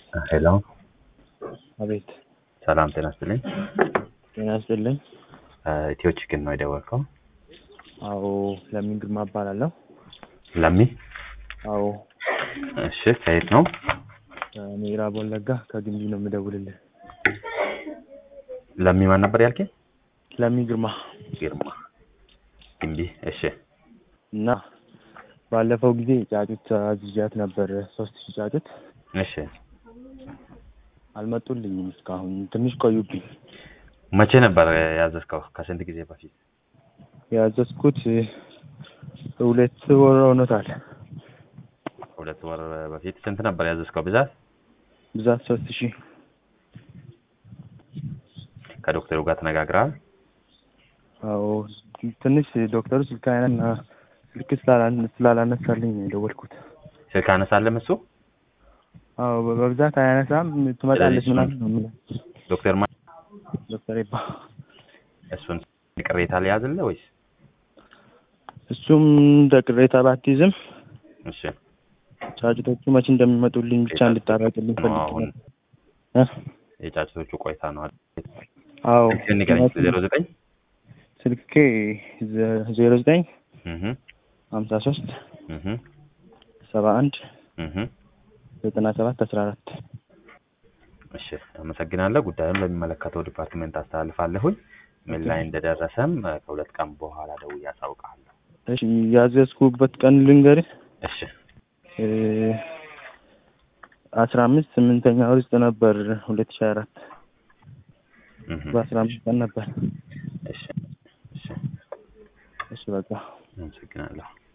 ሄሎ አቤት ሰላም ጤና ይስጥልኝ። ጤና ይስጥልኝ። ኢትዮ ቺክን ነው የደወልከው? አዎ ለሚን ግርማ እባላለሁ። ለሚ አዎ እሺ፣ ከየት ነው? ከምዕራብ ወለጋ ከግንቢ ነው የምደውልልህ። ለሚ ማን ነበር ያልከኝ? ለሚ ግርማ ግርማ ግንቢ። እሺ እና ባለፈው ጊዜ ጫጩት አዝዣት ነበር ሶስት ሺህ ጫጩት እሺ። አልመጡልኝም እስካሁን ትንሽ ቆዩብኝ። መቼ ነበር ያዘዝከው? ከስንት ጊዜ በፊት? ያዘዝኩት ሁለት ወር ሆኖታል። ሁለት ወር በፊት። ስንት ነበር ያዘዝከው ብዛት? ብዛት ሶስት ሺህ ከዶክተሩ ጋር ተነጋግረሃል? አዎ ትንሽ ዶክተሩ ስልክ አይነና ስልክ ስላላ- ስላላነሳልኝ ነው የደወልኩት። ስልክ አነሳለም እሱ? አዎ በብዛት አያነሳም። ትመጣለች ስለዚህ ምናምን ነው የምለው። ዶክተር ማ ዶክተር ይባ እሱን ቅሬታ ሊያዝልህ ወይስ? እሱም እንደ ቅሬታ ባትይዝም እሺ ጫጩቶቹ መቼ እንደሚመጡልኝ ብቻ እንድታረቅልኝ ፈልጌ አሁን እ? የጫጭቶቹ ቆይታ ነው አይደል? አዎ ስልክህን ንገረኝ። ዜሮ ዘጠኝ ስልኬ ዜሮ ዘጠኝ እህ ሀምሳ ሶስት እህ ሰባ አንድ እህ ዘጠና ሰባት አስራ አራት እሺ አመሰግናለሁ። ጉዳዩን ለሚመለከተው ዲፓርትሜንት አስተላልፋለሁኝ። ምን ላይ እንደደረሰም እ፣ ከሁለት ቀን በኋላ ደውዬ አሳውቅሃለሁ። እሺ ያዘዝኩበት ቀን ልንገርህ እሺ እ፣ አስራ አምስት ስምንተኛ ወር ውስጥ ነበር ሁለት ሺህ አራት እህ በአስራ አምስት ቀን ነበር። እሺ እሺ እሺ በቃ አመሰግናለሁ።